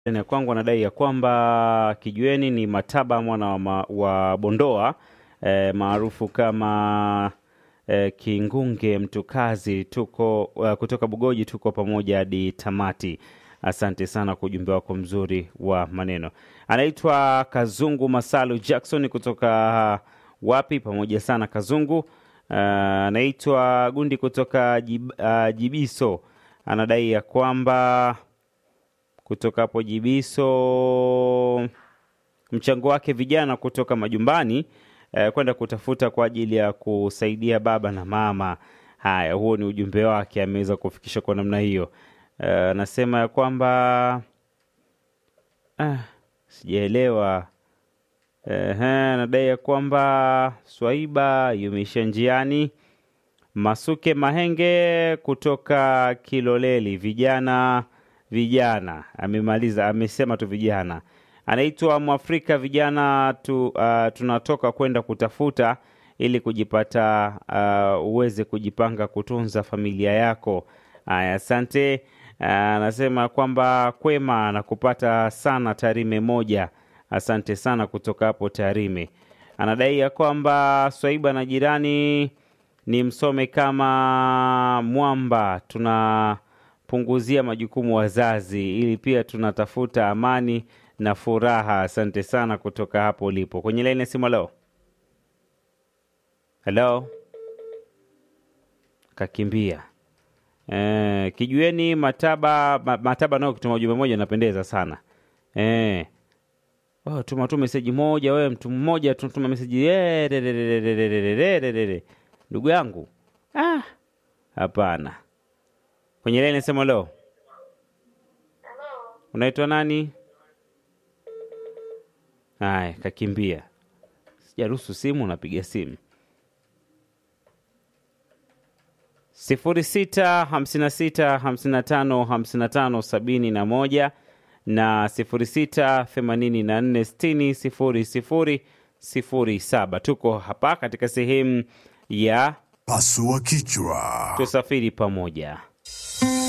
ya kwangu anadai ya kwamba kijueni ni Mataba mwana wa, ma, wa Bondoa eh, maarufu kama eh, Kingunge Mtukazi. Tuko uh, kutoka Bugoji, tuko pamoja hadi tamati. Asante sana kwa ujumbe wako mzuri wa maneno. Anaitwa Kazungu Masalu Jackson kutoka wapi? Pamoja sana Kazungu. Uh, anaitwa Gundi kutoka Jib, uh, Jibiso anadai ya kwamba kutoka hapo Jibiso mchango wake vijana kutoka majumbani eh, kwenda kutafuta kwa ajili ya kusaidia baba na mama. Haya, huo ni ujumbe wake, ameweza kufikisha kwa namna hiyo. Anasema ya kwamba ah, sijaelewa. Ehe, anadai ya kwamba Swaiba yumeisha njiani. Masuke Mahenge kutoka Kiloleli, vijana vijana, amemaliza amesema tu vijana. Anaitwa Mwafrika, vijana tu, uh, tunatoka kwenda kutafuta ili kujipata uh, uweze kujipanga kutunza familia yako. Aya, asante. Anasema uh, kwamba kwema na kupata sana Tarime moja. Asante sana kutoka hapo Tarime. Anadai ya kwamba Swaiba na jirani ni msome kama mwamba, tunapunguzia majukumu wazazi, ili pia tunatafuta amani na furaha. Asante sana kutoka hapo ulipo kwenye laini ya simu. Halo, halo, kakimbia. E, kijueni Mataba ma, Mataba nao kutuma ujumbe moja napendeza sana e. Oh, tuma tu meseji moja wewe, mtu mmoja tunatuma meseji ndugu yangu. Ah, hapana. Kwenye laini nasema leo, unaitwa nani? Haya, kakimbia. Sijaruhusu simu, unapiga simu sifuri sita hamsini na sita hamsini na tano hamsini na tano sabini na moja na sifuri sita themanini na nne sitini sifuri sifuri sifuri saba. Tuko hapa katika sehemu ya Pasua kichwa. tusafiri pamoja.